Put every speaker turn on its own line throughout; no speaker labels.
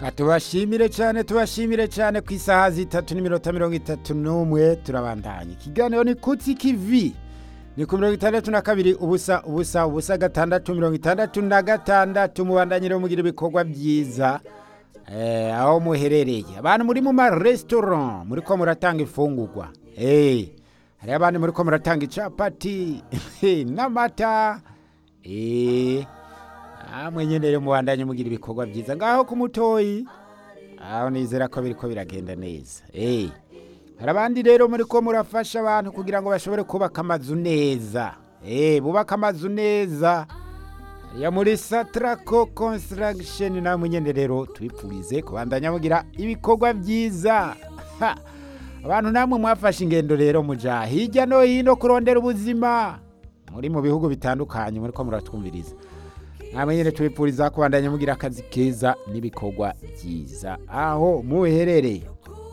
tubashimire cyane tubashimire cyane ku isaha zitatu n'iminota mirongo itatu n'umwe turabandanya ikiganiro ni kutsi kivi ni ku mirongo itandatu na kabiri ubusa ubusa ubusa gatandatu mirongo itandatu na gatandatu mubandanyire mugira ibikorwa byiza eh, aho muherereye abantu muri mu maresitora muri ko muratanga ifungurwa eh, hariho abandi muri ko muratanga icapati n'amata eh, namwe nyene rero mubandanye mugira ibikorwa byiza ngaho ku mutoyi aho nizera ko biriko biragenda neza eh hari abandi rero muri ko murafasha abantu kugira ngo bashobore kubaka amazu neza eh bubaka amazu neza ya muri Satraco Construction namwe nyene rero tubipfurize kubandanya mugira ibikorwa byiza Ha! abantu namwe mwafashe ingendo rero muja hirya no hino kurondera ubuzima muri mu bihugu bitandukanye muri ko muratwumviriza namwe nyene tubipfuriza kubandanya mugira akazi keza n'ibikorwa byiza aho muherereye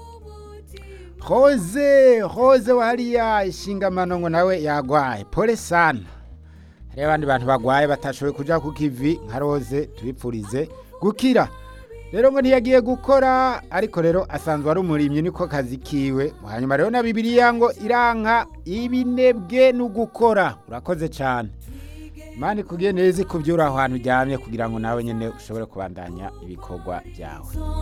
Rose Rose wahariya ishingamano ngo nawe yagwaye pole sana hariho abandi bantu bagwaye batashoboye kuja ku kivi nka Rose tubipfurize gukira rero ngo ntiyagiye gukora ariko rero asanzwe ari umurimyi niko kazi kiwe hanyuma rero na bibiliya ngo iranka ibinebwe no gukora urakoze cyane mani kugiye neza ikubyura aho hantu uryamye kugira ngo nawe nyine ushobore kubandanya ibikorwa byawe